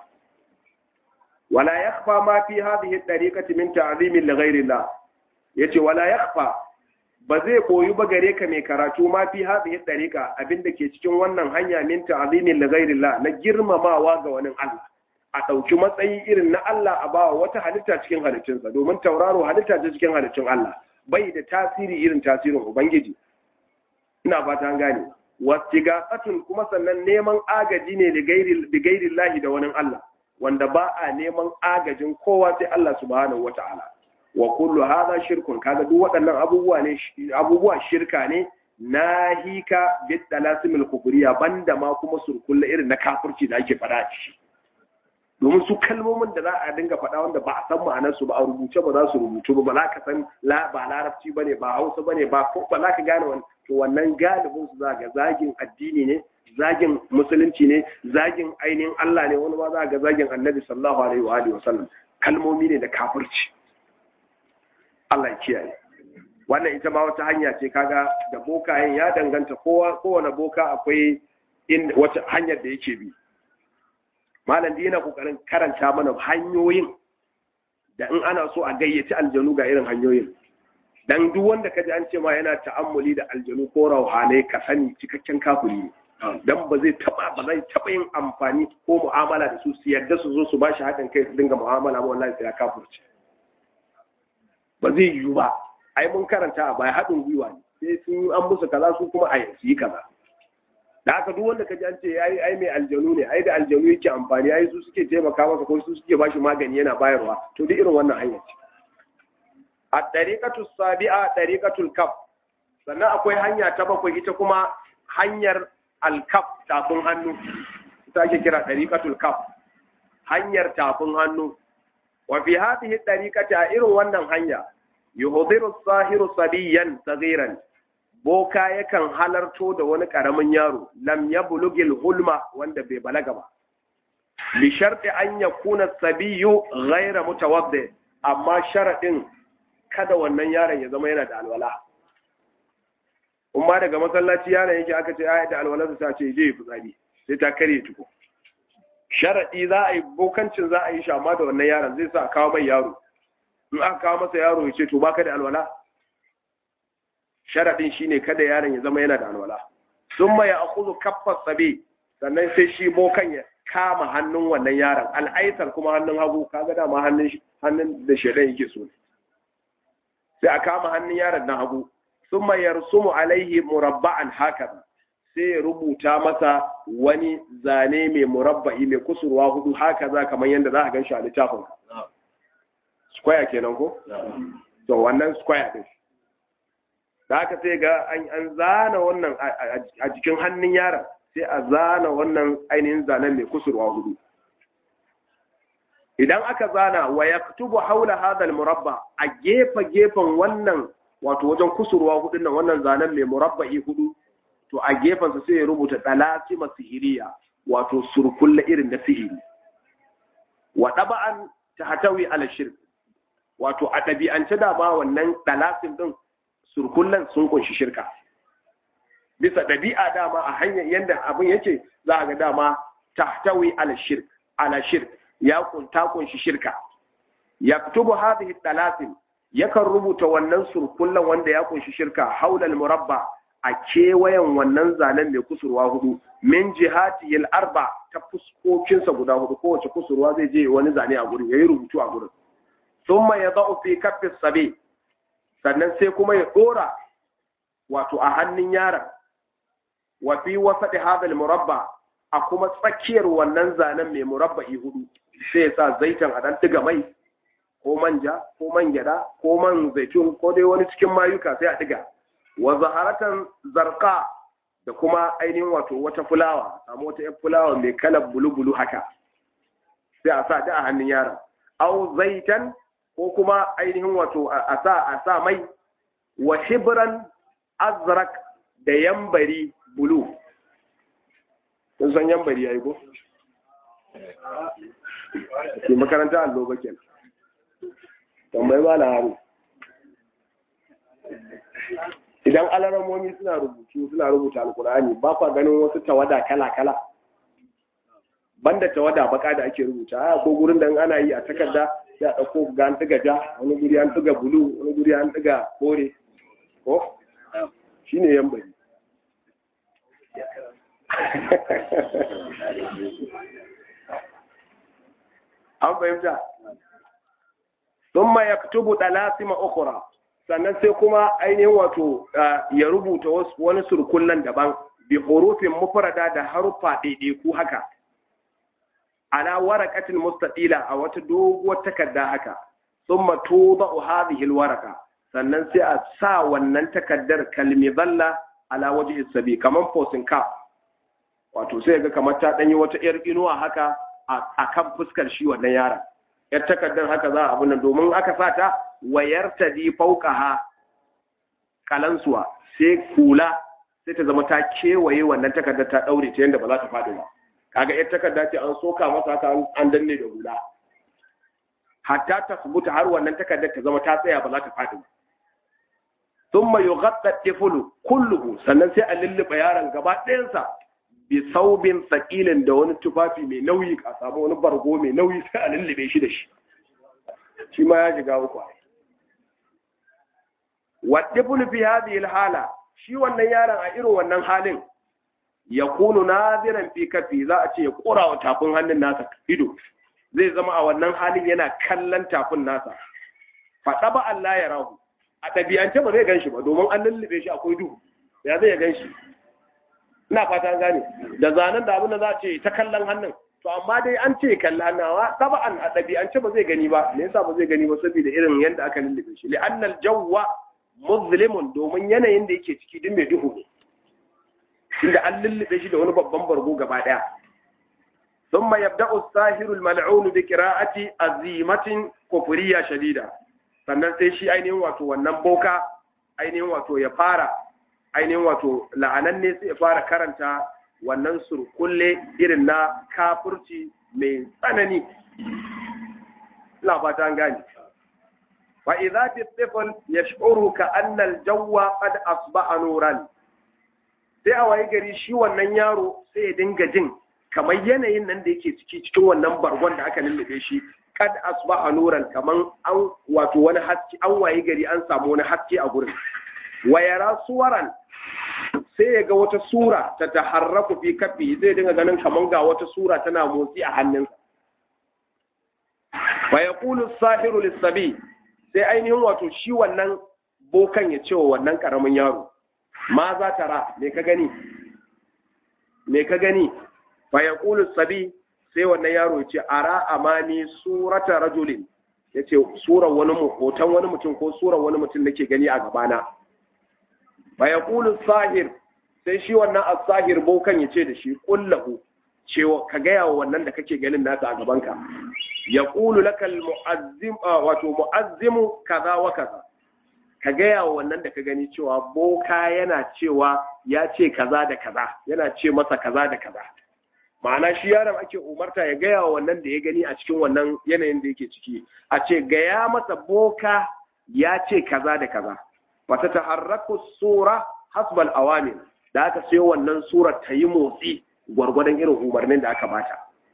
wala yakhfa ma fi hadhihi at-tariqati min ta'zimin li ghayri Allah yace wala yakhfa ba zai koyu ba gare ka mai karatu ma fi hadhihi at-tariqa abinda ke cikin wannan hanya min ta'zimin li ghayri Allah na girmamawa ga wani Allah a ɗauki matsayi irin na Allah a bawa wata halitta cikin halittunsa domin tauraro halitta ta cikin halittun Allah bai da tasiri irin tasirin Ubangiji ina fata an gane wastigatun kuma sannan neman agaji ne da gairi lahi da wani Allah wanda ba a neman agajin kowa sai Allah subhanahu wata'ala wa kullu hadha shirkun kaga duk waɗannan abubuwa ne abubuwa shirka ne nahika bid dalasimil kufriya banda ma kuma surkulla irin na kafirci da ake fada shi domin su kalmomin da za a dinga faɗa wanda ba a san ma'anar su ba a rubuce ba za su rubutu ba ba za ka san ba larabci bane ba hausa bane ba ko ba za ka gane wani to wannan galibin su za ga zagin addini ne zagin musulunci ne zagin ainihin Allah ne wani ma za ga zagin annabi sallallahu alaihi wa alihi wasallam kalmomi ne da kafirci Allah ya kiyaye wannan ita ma wata hanya ce kaga da bokayen ya danganta kowa kowane boka akwai in wata hanyar da yake bi malam da yana kokarin karanta mana hanyoyin da in ana so a gayyaci aljanu ga irin hanyoyin dan duk wanda kaji an ce ma yana ta'ammuli da aljanu ko rauhanai ka sani cikakken kafiri ne dan ba zai taba ba zai taba yin amfani ko mu'amala da su su yadda su zo su ba shi haɗin kai su dinga mu'amala ba wallahi sai ya kafirce ba zai yiwu ba ai mun karanta a baya haɗin gwiwa ne sai sun an musu kaza su kuma a yi kaza da haka duk wanda kaji an ce ai ai mai aljanu ne ai da aljanu yake amfani ai su suke taimaka masa ko su suke bashi magani yana bayarwa to duk irin wannan hanya ce a tariqatu sabi'a tariqatul kaf sannan akwai hanya ta bakwai ita kuma hanyar alkaf tafin hannu ita ake kira tariqatul kaf hanyar tafin hannu wa fi hadhihi tariqati a irin wannan hanya yuhdiru sahiru sabiyan saghiran boka yakan halarto da wani ƙaramin yaro lam ya bulugil hulma wanda bai balaga ba bi sharti an ya kuna sabiyu ghaira mutawaddi amma sharaɗin kada wannan yaron ya zama yana da alwala umma daga masallaci yaron yake aka ce ai da alwala ta ce je fitsari sai ta kare tuko sharaɗi za a yi bokancin za a yi shi amma da wannan yaron zai sa kawo mai yaro in aka kawo masa yaro ya ce to baka da alwala sharaɗin shine kada yaron ya zama yana da alwala sun ma ya akuzu kaffar sabi sannan sai shi bokan ya kama hannun wannan yaron al'aisar kuma hannun hagu kaga dama hannun hannun da shaidan yake so sai a kama hannun yaron na hagu sun ma yarsumu alaihi murabba'an haka sai ya rubuta masa wani zane mai murabba'i mai kusurwa hudu haka za kamar yadda za a gan shi a littafin square kenan ko to wannan square din da aka sai ga an zana wannan a jikin hannun yaron sai a zana wannan ainihin zanen mai kusurwa hudu idan aka zana wa ya tubu haula hadal murabba a gefe gefen wannan wato wajen kusurwa hudun nan wannan zanen mai murabba'i hudu to a gefensa sai ya rubuta dalasima sihiriya wato surkulla irin na sihiri wa daba'an ta hatawi ala shirk wato a ɗabi'ance dama wannan dalasin din surkullan sun kunshi shirka bisa ɗabi'a dama a hanyar yadda abin yake za a ga dama tahtawi ala shirk ala shirk ya kunta kunshi shirka yaktubu hadhihi dalasin yakan rubuta wannan surkullan wanda ya kunshi shirka haulal murabba a kewayen wannan zanen mai kusurwa hudu min jihati yal arba ta fuskokinsa guda hudu kowace kusurwa zai je wani zane a gurin yayi rubutu a gurin thumma yadau fi kaffi sabi sannan sai kuma ya dora wato a hannun yaron wa fi wasati hadal murabba a kuma tsakiyar wannan zanen mai murabba'i hudu sai ya sa zaitan a dan diga mai ko manja ko man gyada ko man zaitun ko dai wani cikin mayuka sai a diga wa zaharatan zarqa da kuma ainihin wato wata fulawa samu wata yan fulawa mai kalar bulu-bulu haka sai a sa da a hannun yaron au zaitan ko kuma ainihin wato a sa a sa mai wa hibran azrak da yambari bulu kun san yambari yayi ko ke makaranta allo ba kenan tambayi ba haru idan alaramomi suna rubutu suna rubuta alkur'ani ba kwa ganin wasu tawada kala-kala banda tawada baka da ake rubuta a ko gurin da ana yi a takarda sai a ɗauko ga an ɗiga ja wani guri an ɗiga bulu wani guri an ɗiga kore ko shi ne yan bari an fahimta sun ma ya tubu ɗalasima ukura sannan sai kuma ainihin wato ya rubuta wani surkullen daban bi hurufin mufrada da haruffa ɗaiɗaiku haka ala waraqatin mustatila a wata doguwar takarda haka thumma tudau hadhihi alwaraqa sannan sai a sa wannan takardar kalmi zalla ala wajhi sabi kaman fosin ka wato sai ga kamar ta danyi wata yar inuwa haka a kan fuskar shi wannan yaron yar takardar haka za a abin nan domin aka sa ta wayar ta di fauqaha kalansuwa sai kula sai ta zama ta kewaye wannan takardar ta daure ta yanda ba za ta faɗi ba kaga yar takarda ce an soka masa haka an danne da hula hatta ta subuta har wannan takardar ta zama ta tsaya ba za ta faɗi ba thumma yughatta tiflu kulluhu sannan sai a lulluɓe yaron gaba ɗayansa bi saubin tsakilin da wani tufafi mai nauyi a samu wani bargo mai nauyi sai a lullube shi da shi shi ma ya shiga uku wa tiflu fi hadhihi hala shi wannan yaron a irin wannan halin ya kunu naziran fi kafi za a ce ya kora wa tafin hannun nasa ido zai zama a wannan halin yana kallon tafin nasa faɗa ba Allah ya rahu a ɗabi'ance ba zai gan shi ba domin an lullube shi akwai duhu ya zai gan shi ina fata gane da zanen da abin da za a ce ta kallon hannun to amma dai an ce kalli hannawa taba'an a ɗabi'ance ba zai gani ba me yasa ba zai gani ba saboda irin yadda aka lullube shi li'annal jawwa muzlimun domin yanayin da yake ciki duk mai duhu ne inda an lullube shi da wani babban bargo gaba daya ثم يبدأ الساهر الملعون بقراءة azimatin كفرية شديدة sannan sai shi ainihin wato wannan boka ainihin wato ya fara ainihin wato la'ananne sai ya fara karanta wannan surkulle irin na kafurci mai tsanani ina fata an gane fa idza tifl yash'uru ka anna al-jawwa qad asbaha nuran sai a waye gari shi wannan yaro sai ya dinga jin kamar yanayin nan da yake ciki cikin wannan bargon da aka lullube shi kad asbaha nuran kaman an wato wani haske an waye gari an samu wani haske a gurin wa yara suwaran sai ya ga wata sura ta taharraku fi kafi zai dinga ganin kaman ga wata sura tana motsi a hannunsa fa yaqulu sahiru lis-sabi sai ainihin wato shi wannan bokan ya ce wa wannan karamin yaro ma za ta ra me ka gani me ka gani fa yaqulu sabi sai wannan yaro ya ce ara amani surata rajulin ya ce surar wani hoton wani mutum ko surar wani mutum nake gani a gabana fa yaqulu sahir sai shi wannan as-sahir bokan ya ce da shi kullahu cewa ka gaya wa wannan da kake ganin nasa a gabanka yaqulu laka al-mu'azzim wato mu'azzimu kaza wa kaza ka gaya wa wannan da ka gani cewa boka yana cewa ya ce kaza da kaza yana ce masa kaza da kaza ma'ana shi yaron ake umarta ya gaya wa wannan da ya gani a cikin wannan yanayin da yake ciki a ce gaya masa boka ya ce kaza da kaza wata taharraku sura hasbal awamir da aka sai wannan surar ta yi motsi gwargwadon irin umarnin da aka bata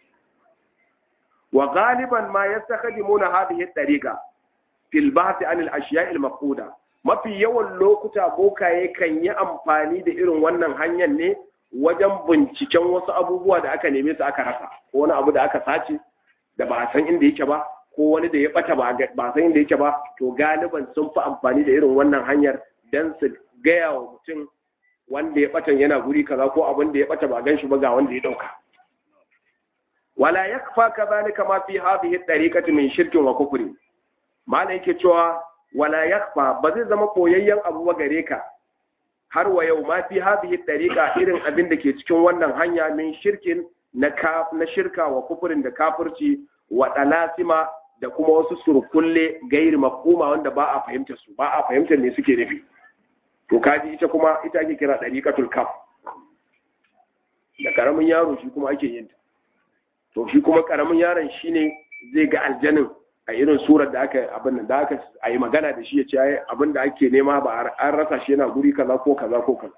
wa galiban ma yastakhdimuna hadhihi tariqa fil bahth an al ashiya' al mafquda mafi yawan lokuta bokaye kan yi amfani da irin wannan hanyar ne wajen binciken wasu abubuwa da aka neme su aka rasa ko wani abu da aka sace da ba a san inda yake ba ko wani da ya bata ba ba san inda yake ba to galiban sun fi amfani da irin wannan hanyar dan su gaya wa mutum wanda ya batan yana guri kaza ko abin da ya bata ba gan shi ba ga wanda ya dauka wala yakfa kadhalika ma fi hadhihi at-tariqati min shirkin wa kufri mana yake cewa wala yakfa ba zai zama koyayyen abu ba gare ka har wa yau ma fi hadhihi at-tariqa irin abin da ke cikin wannan hanya min shirkin na na shirka wa kufurin da kafirci wa dalasima da kuma wasu surkulle gairi mafhuma wanda ba a fahimtar su ba a fahimtar ne suke nufi to kaji ita kuma ita ake kira dariqatul kaf da karamin yaro shi kuma ake yin ta to shi kuma karamin yaron shine zai ga aljanin a irin surar da aka abin da aka a yi magana da shi ya ce abin da ake nema ba an rasa shi yana guri kaza ko kaza ko kaza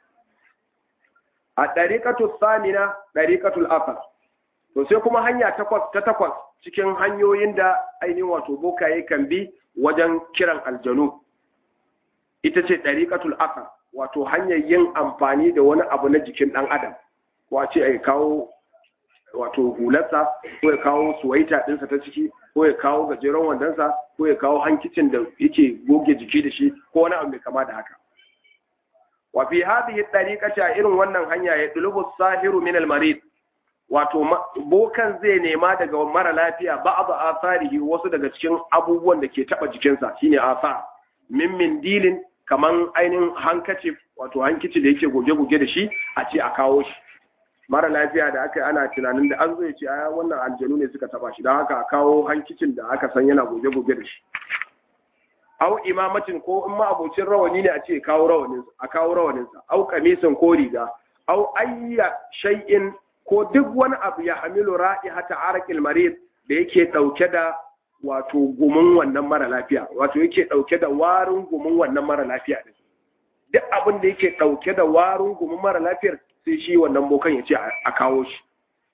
a ɗariƙatul samina ɗariƙatul asar to sai kuma hanya takwas ta takwas cikin hanyoyin da ainihin wato bokaye kan bi wajen kiran aljanu ita ce ɗariƙatul asar wato hanyar yin amfani da wani abu na jikin ɗan adam ko a ce a kawo wato hularsa ko ya kawo suwaita ɗinsa ta ciki ko ya kawo gajeren wandonsa ko ya kawo hankicin da yake goge jiki da shi ko wani abu mai kama da haka wa fi hadhihi tariqati a irin wannan hanya ya dulubu sahiru min al marid wato bokan zai nema daga mara lafiya ba'd atharihi wasu daga cikin abubuwan da ke taba jikinsa shine athar min min dilin kaman ainihin hankacif wato hankici da yake goge-goge da shi a ce a kawo shi mara lafiya da aka ana tunanin da an zo ya ce a wannan aljanu ne suka taba shi don haka a kawo hankicin da aka san yana goge-goge da shi au imamacin ko in ma abocin rawani ne a ce kawo rawanin a kawo rawaninsa au kamisin ko riga au ayya shay'in ko duk wani abu ya hamilu ra'ihata araqil marid da yake dauke da wato gumin wannan mara lafiya wato yake dauke da warin gumin wannan mara lafiya din duk abin da yake dauke da warin gumin mara lafiyar sai shi wannan bokan ya ce a kawo shi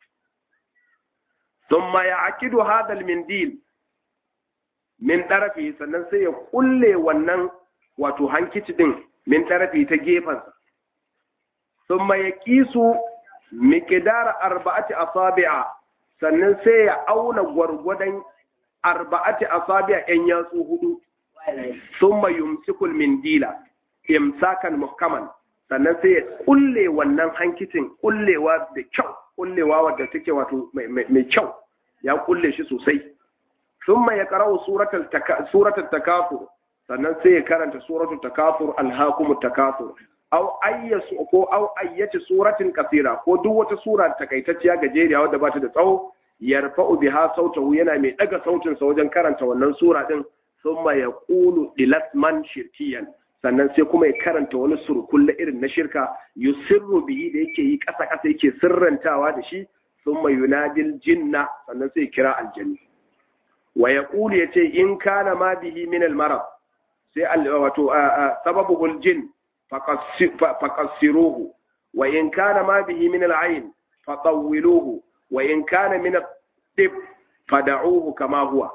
thumma ya'kidu hadha al-mindil min ɗarafi sannan sai ya kulle wannan wato hankici ɗin min ɗarafi ta gefensa sun ya kisu miƙidara arba'ati asabi'a sannan sai ya auna gwargwadon arba'ati asabi'a ‘yan yatsu hudu sun yumsikul mindila imsakan muhkaman sannan sai ya kulle wannan hankicin kullewa da kyau kullewa wadda take wato mai kyau ya kulle shi sosai ثم يقرأ سورة التك... سورة التكاثر sannan sai ya karanta suratul takafur alhaakumut takafur aw ayya ko aw ayyati suratin kasira ko duk wata sura takaitacciya gajeriya wadda ba ta da tsawo yarfa'u biha sautahu yana mai daga sautin sa wajen karanta wannan sura din thumma yaqulu dilasman shirkiyan sannan sai kuma ya karanta wani surkulle irin na shirka yusirru bihi da yake yi kasa kasa yake sirrantawa da shi thumma yunadil jinna sannan sai kira aljanni wa ya ya ce in kana ma bihi min almarad sai wato sababu jin faqassiruhu wa in kana ma bihi min al'ain fatawwiluhu wa in kana min at-tib fad'uhu kama huwa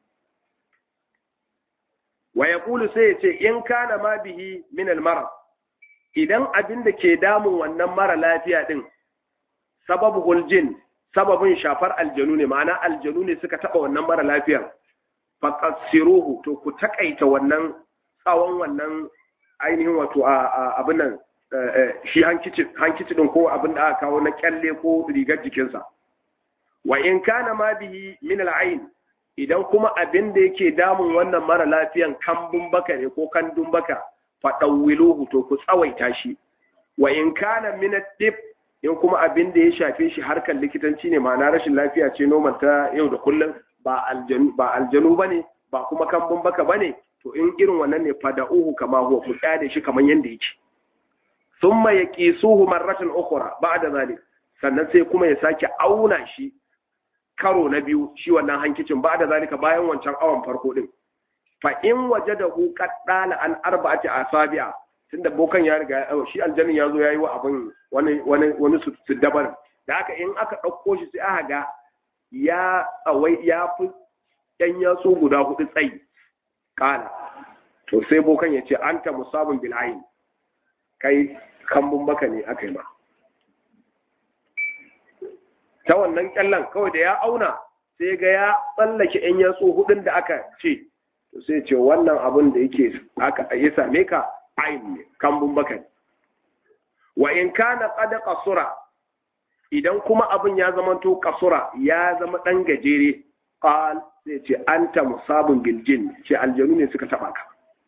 wa yaqulu sai ya ce in kana ma bihi min almarad idan abin da ke damun wannan mara lafiya din sababu jin sababin shafar aljanu ne ma'ana aljanu ne suka taba wannan mara lafiyar faqassiruhu to ku takaita wannan tsawon wannan ainihin wato abin nan shi hankici hankici din ko abin da aka kawo na kyalle ko rigar jikinsa wa in kana ma bihi min al'ain idan kuma abin da yake damun wannan mara lafiyan kambun baka ne ko kandun baka fadawwiluhu to ku tsawaita shi wa in kana min ad in kuma abin da ya shafe shi harkar likitanci ne ma'ana rashin lafiya ce noman ta yau da kullum ba aljanu ba aljanu bane ba kuma kambun baka bane to in irin wannan ne fada'uhu kama huwa ku tsade shi kamar yanda yake thumma yaqisuhu marratan ukhra ba'da zalik sannan sai kuma ya sake auna shi karo na biyu shi wannan hankicin ba'da zalika bayan wancan awan farko din fa in wajadahu qad dala an arba'ati asabi'a tunda bokan ya riga shi aljannin ya zo ya yi wa abin wani wani wani su dabar da haka in aka ɗauko shi sai aka ga ya tsawai ya fi ɗan yatsu guda hudu tsayi kala to sai bokan ya ce anta musabun bil ayn kai kambun baka ne aka yi ma ta wannan kyallan kawai da ya auna sai ga ya tsallake yan yatsu hudun da aka ce to sai ce wannan abin da yake aka ya same ka ayin ne kambun baka ne wa in kana qad qasura idan kuma abin ya zama to qasura ya zama dan gajere qal sai ce anta musabun bil jin ce aljanu ne suka taba ka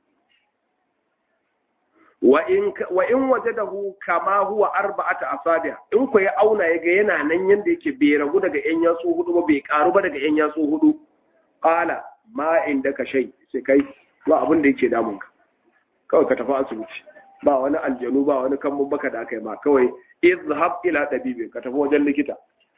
wa in wa in wajadahu kama huwa arba'ata asabi in ku ya auna yaga yana nan yanda yake bai ragu daga yan yatsu hudu ba bai karu ba daga yan yatsu hudu qala ma indaka shay sai kai ba abin da yake damun ka kawai ka tafi asibiti ba wani aljanu ba wani kan baka da aka yi ma kawai izhab ila tabibi ka tafi wajen likita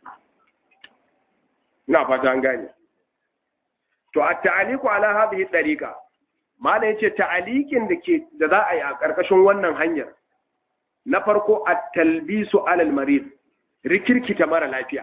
ina fata an gane to at ta'aliqu ala hadhihi tariqa mala yace ta'aliqin da ke da za a yi a karkashin wannan hanyar na farko at-talbisu ala al-marid rikirkita mara lafiya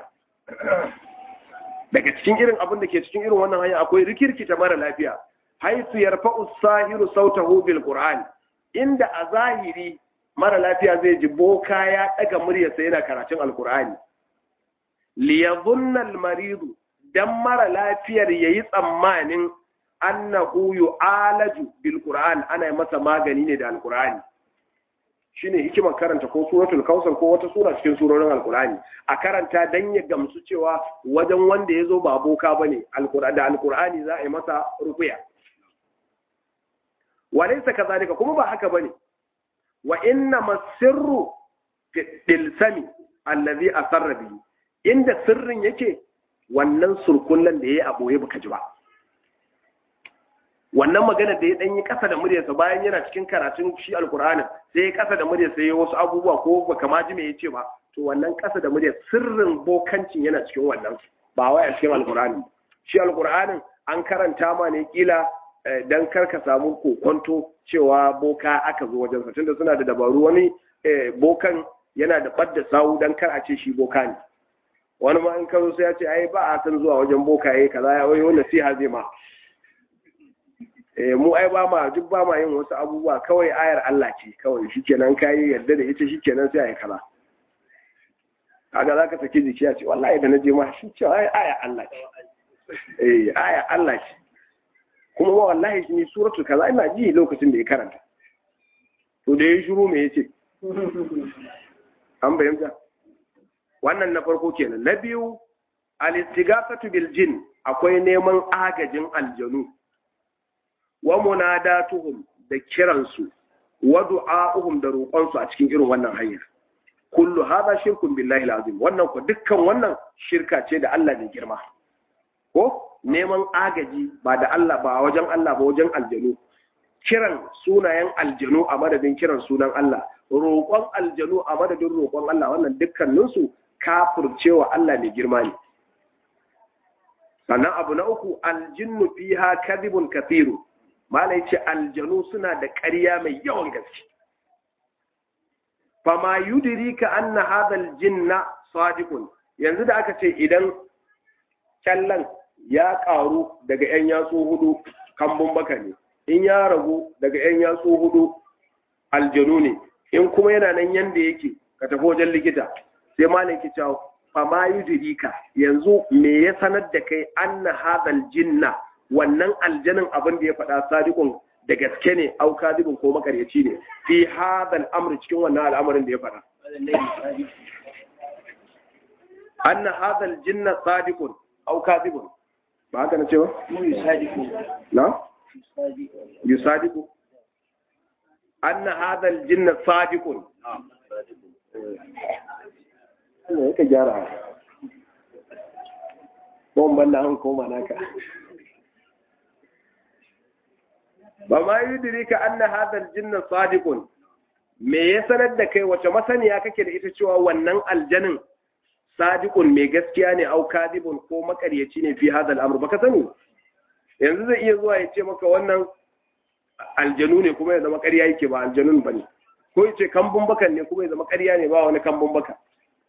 daga cikin irin abin da ke cikin irin wannan hanya akwai rikirkita mara lafiya haisu yarfa'u sahiru sautahu bil qur'an inda a zahiri mara lafiya zai ji boka ya daga muryarsa yana karatun alqur'ani liyadhunna al-maridu dan mara lafiyar yayi tsammanin annahu yu'alaju bil qur'an ana masa magani ne da alqur'ani shine hikimar karanta ko suratul kausar ko wata sura cikin surorin alqur'ani a karanta dan ya gamsu cewa wajen wanda yazo ba boka bane alqur'ani da alqur'ani za a yi masa ruqya walaysa kadhalika kuma ba haka bane wa inna masirru fil sami allazi asarra bihi inda sirrin yake wannan surkullan da yayi a boye baka ji ba wannan magana da ya dan yi kasa da muryarsa bayan yana cikin karatun shi alkur'ani sai ya kasa da muryarsa ya wasu abubuwa ko baka ma ji me yace ba to wannan kasa da muryar sirrin bokancin yana cikin wannan ba wai a cikin alkur'ani shi alkur'anin an karanta ma ne kila dan kar ka samu kokonto cewa boka aka zo wajen sa tunda suna da dabaru wani bokan yana da badda sawu dan kar a ce shi boka ne wani ma in ka zo sai ya ce ai ba a san zuwa wajen boka yayi kaza ya wai nasiha zai ma mu ai ba ma duk ba ma yin wasu abubuwa kawai ayar Allah ce kawai shikenan kai yarda da ita shikenan sai ai kaza kaga zaka saki jiki ya ce wallahi da naje ma shi ce ai aya Allah ce eh aya Allah ce kuma ma wallahi ni suratul kaza ina ji lokacin da ya karanta to da ya shiru me yace an bayyana wannan na farko kenan na biyu al-istighafatu bil jin akwai neman agajin aljanu wa munadatuhum da kiransu wa du'a'uhum da roƙonsu a cikin irin wannan hanyar kullu hadha shirkun billahi alazim wannan ko dukkan wannan shirka ce da Allah mai girma ko neman agaji ba da Allah ba wajen Allah ba wajen aljanu kiran sunayen aljanu a madadin kiran sunan Allah roƙon aljanu a madadin roƙon Allah wannan dukkaninsu kafircewa Allah mai girma ne sannan abu na uku aljinnu fiha kadhibun kathiru malai ce aljanu suna da ƙarya mai yawan gaske fama yudirika anna hadal jinna sadiqun yanzu da aka ce idan kyallan ya ƙaru daga yan yatsu hudu kambun baka ne in ya ragu daga yan yatsu hudu aljanu ne in kuma yana nan yanda yake ka tafi wajen likita sai malai ki cewa fama yudirika yanzu me ya sanar da kai anna hadal jinna wannan aljanin abin da ya faɗa sadiqun da gaske ne au kadibun ko makaryaci ne fi hadal amri cikin wannan al'amarin da ya faɗa anna hadal jinna sadiqun au kadibun ba haka na ce ba na yusadiqu anna hadal jinna sadiqun ne ka gyara ko ban da an koma naka ba ma yudrika anna hadha aljinn sadiqun me ya sanar da kai wace masaniya kake da ita cewa wannan aljanin sadiqun mai gaskiya ne au kadibun ko makaryaci ne fi hadha al'amr baka sani yanzu zai iya zuwa ya ce maka wannan aljanu ne kuma ya zama ƙarya yake ba aljanun bane ko ya ce kambun bakan ne kuma ya zama ƙarya ne ba wani kambun baka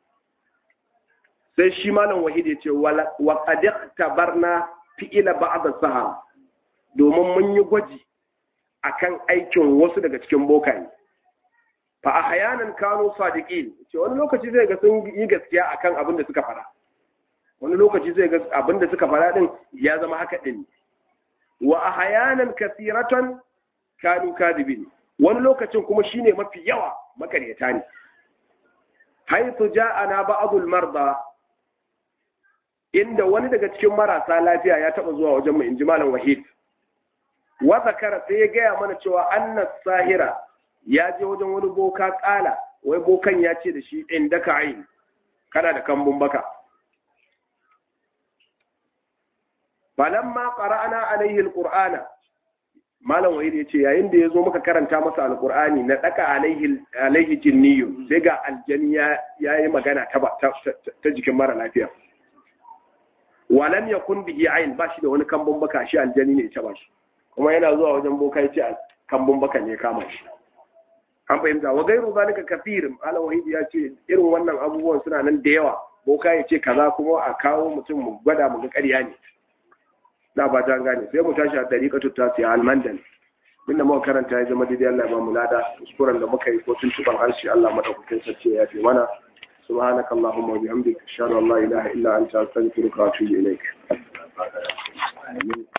sai shi malam wahid ya ce wa qad tabarna fi'ila ba'd as-sahara domin mun yi gwaji akan aikin wasu daga cikin bokaye fa ahyanan kanu sadiqin ce wani lokaci zai ga sun yi gaskiya akan abin da suka fara wani lokaci zai ga abinda suka faɗa din ya zama haka din wa ahyanan kathiratan kanu kadibin wani lokacin kuma shine mafi yawa makaryata ne haythu ja'ana ba'dul marda inda wani daga cikin marasa lafiya ya taba zuwa wajen mu inji malam wahid wa zakara sai ya gaya mana cewa annas sahira ya je wajen wani boka kala wai bokan ya ce da shi inda ka ayin kana da kambun baka falamma qara'na alaihi alqur'ana malam wahid ya ce yayin da ya zo muka karanta masa alqur'ani na daka alaihi alaihi jinniyu sai ga aljani ya yi magana ta ta jikin mara lafiya walam yakun bihi ayn ba shi da wani kambun baka shi aljani ne ta ba shi kuma yana zuwa wajen boka ya ce kambun baka ne kama shi an fahimta wa gairu zalika kafir ala wahid ya ce irin wannan abubuwan suna nan da yawa boka ya ce kaza kuma a kawo mutum mu gwada mu ga ƙarya ne na ba ta gane sai mu tashi a dariƙatu ta siya almandan inda muka karanta ya zama daidai Allah ya ba mu lada kuskuren da muka yi ko tuntuban harshe Allah madaukakin sarki ya fi mana سبحانك اللهم وبحمدك اشهد ان لا اله الا انت استغفرك واتوب اليك